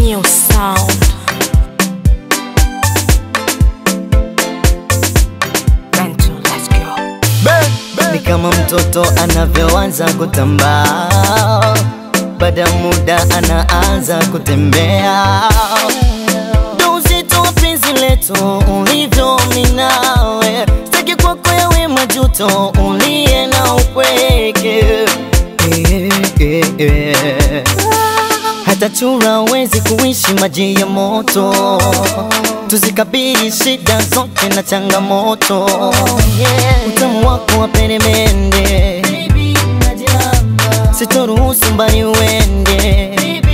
New sound. Bento, let's go. ni kama mtoto anavyoanza kutambaa, baada ya muda anaanza kutembea. Ndo uzito wa penzi letu ulivyo minawe, sitaki kwako yawe majuto, ulie na upweke Eh, eh, eh. hata chura wezi kuishi maji ya moto, tuzikabili shida zote na changamoto. Utamu wako wa peremende, sitoruhusu mbali uende.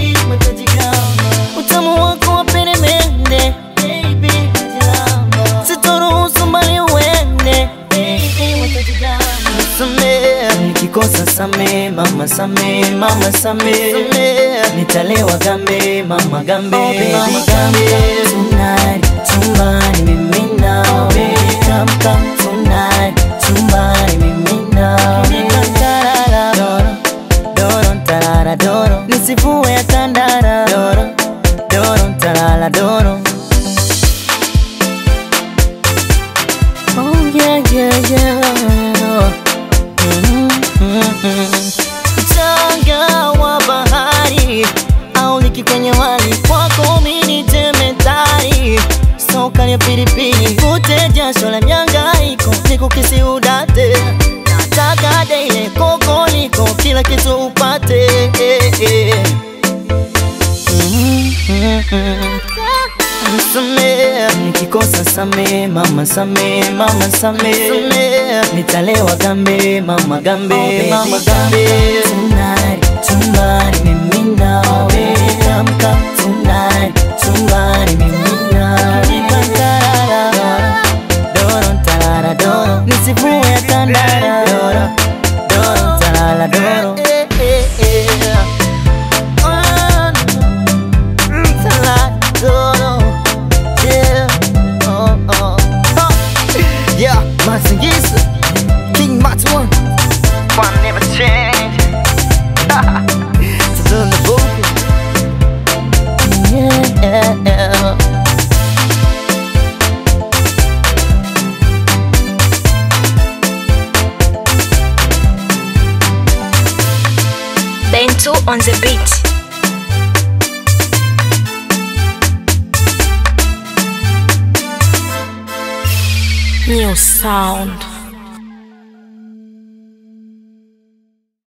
Utamu wako wa peremende, sitoruhusu mbali uende. Samee, nikikosa samee, mama samee, mama samee, nitalewa gambe, mama gambe, mama gambe. Tonight, chumbani mimi nawe, come come tonight, chumbani mimi nawe. Doro, doro, tarara, doro, nisivue ya tandara, doro, doro, tarara, doro. Oh yeah, yeah, yeah. Mchanga wa bahari au liki kwenye wali kwako mini jemedari soka ya pilipili vute jasho la miangaiko nikukisi udate nataka daile kokoliko kila kitu upate Samee, nikikosa samee, mama samee, mama samee, nitalewa gambe, mama gambe, mama gambe. Tonight, chumbani mimi nawe, come come tonight, chumbani mimi nawe. Tarara, doro, tarara, doro, nisivue tandara, doro, doro, tarara, doro. Oh, tarara, doro. Yeah, oh, oh. Huh. Yeah, Mazingiza, King Mats one. One never change. It's on the book. Yeah. Bento on the beat. New sound.